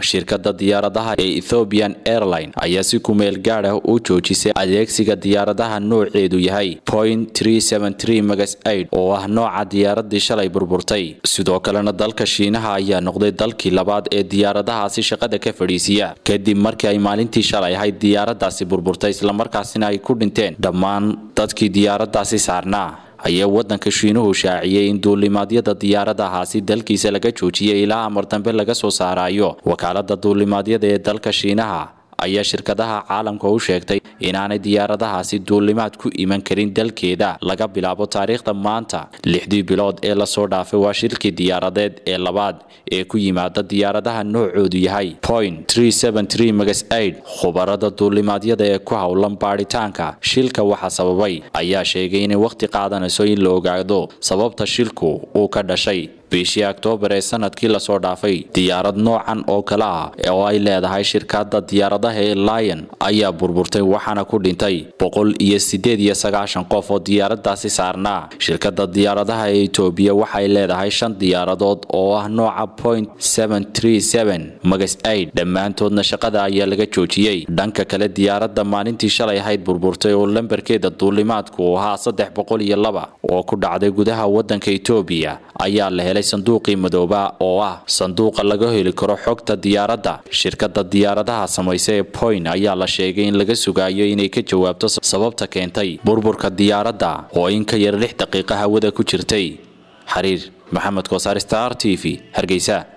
shirkada diyaaradaha ee ethiopian airline ayaa si kumeel gaad ah u joojisay adeegsiga diyaaradaha nooceedu yahay point magas aid oo ah nooca diyaaradii shalay burburtay sidoo kalena dalka shiinaha ayaa noqday dalkii labaad ee diyaaradahaasi shaqada ka fadhiisiya kadib markii ay maalintii shalay ahayd diyaaradaasi burburtay islamarkaasina ay ku dhinteen dhammaan dadkii diyaaradaasi saarnaa ayaa wadanka shiinuhu shaaciyey in duulimaadyada diyaaradahaasi dalkiisa laga joojiyay ilaa amar dambe laga soo saarayo wakaalada duulimaadyada ee dalka shiinaha ayaa shirkadaha caalamka u sheegtay inaanay diyaaradahaasi duulimaad ku iman karin dalkeeda laga bilaabo taariikhda maanta lixdii bilood ee lasoo dhaafay waa shilkii diyaaradeed ee labaad ee ku yimaada diyaaradaha noocoodu yahay point magas aid khubarada duulimaadyada ee ku howlan baadhitaanka shilka waxa sababay ayaa sheegay inay wakhti qaadanayso in la ogaado sababta shilku uu ka dhashay bishii oktoobar ee sanadkii lasoo dhaafay diyaarad noocan oo kale ah oo ay leedahay shirkada diyaaradaha ee lion ayaa burburtay waxaana ku dhintay boqol iyo sideed iyo sagaashan qof oo diyaaradaasi saarnaa shirkada diyaaradaha ee etoobiya waxay leedahay shan diyaaradood oo ah nooca point magas aid dhammaantoodna shaqada ayaa laga joojiyey dhanka kale diyaaradda maalintii shalay ahayd burburtay oo lambarkeeda duulimaadku ahaa saddex boqol iyo laba oo ku dhacday gudaha wadanka etoobiya ayaa la helay sanduuqii madooba oo ah sanduuqa laga heli karo xogta diyaaradda shirkada diyaaradaha samaysa ee point ayaa la sheegay in laga sugayo inay ka jawaabto sababta keentay burburka diyaaradda oo in ka yar lix daqiiqa hawada ku jirtay xariir maxamed koosaar star t v hargeysa